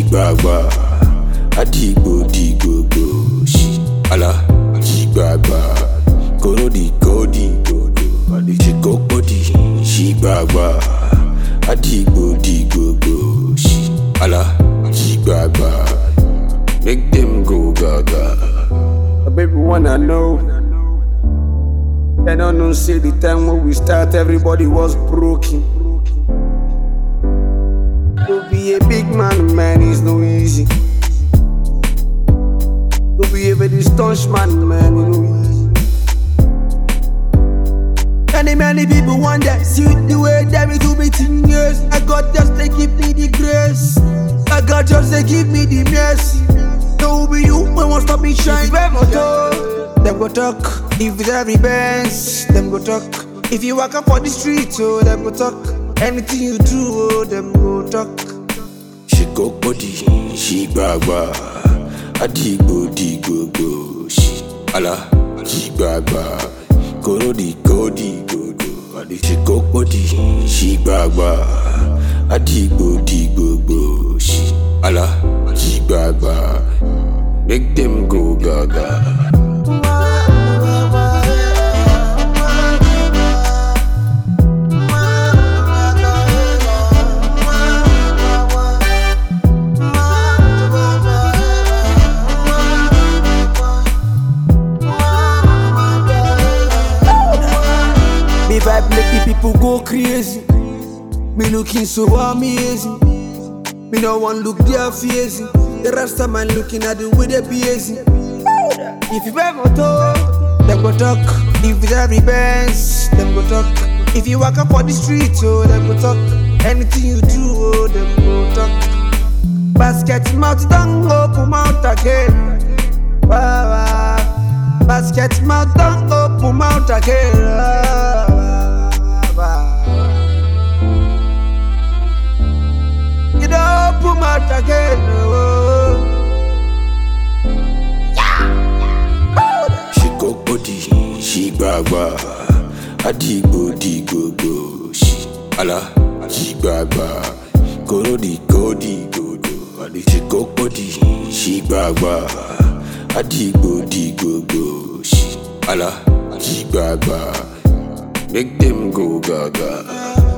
ṣìgbàgbà àdìgbò dìgbògbò ṣì àlà ṣìgbàgbà kòròdì kòdì gbòdò àdìsíkòpòdì ṣìgbàgbà àdìgbò dìgbògbò ṣì àlà ṣìgbàgbà make dem go gaga. Baby, wanna know. They don't know, say the time when we start, everybody was broken. To be a big man, man, is no easy. To be a very staunch man, man, is no easy. Many, many people wonder, see the way that we do me thing, yes. I got just to give me the grace. I got just to give me the mercy. No be you when won't stop me shine. If you ever talk, them go talk. If it's every Benz, them go talk. If you walk up on the street, oh, them go talk. Anything you do, oh, them go talk. ṣìkòpòdì ṣìgbàgbà àdìgbò dìgbògbò ṣì àlà ṣìgbàgbà kòròdì kòdì gbòdò àdìsíkòpòdì ṣìgbàgbà àdìgbò dìgbògbò ṣì àlà ṣìgbàgbà make dem go gaga. Me vibe make the people go crazy. Me looking so amazing. Me no one look their facing. The rest of man looking at the way they busy. If you ever talk, them go talk. If it's every Benz, them go talk. If you walk up on the street, oh, them go talk. Anything you do, oh, them go talk. Basket mouth don't open mouth again. Wow, wow. Basket mouth don't open mouth again. Wow, wow, wow. You don't open mouth again. Oh. ṣìkòpòdì ṣìgbàgbà àdìgbò dìgbògbò ṣì àlà ṣìgbàgbà kòròdì kòdì gbòdò àdìsíkòpòdì ṣìgbàgbà àdìgbò dìgbògbò ṣì àlà ṣìgbàgbà make dem go gaga.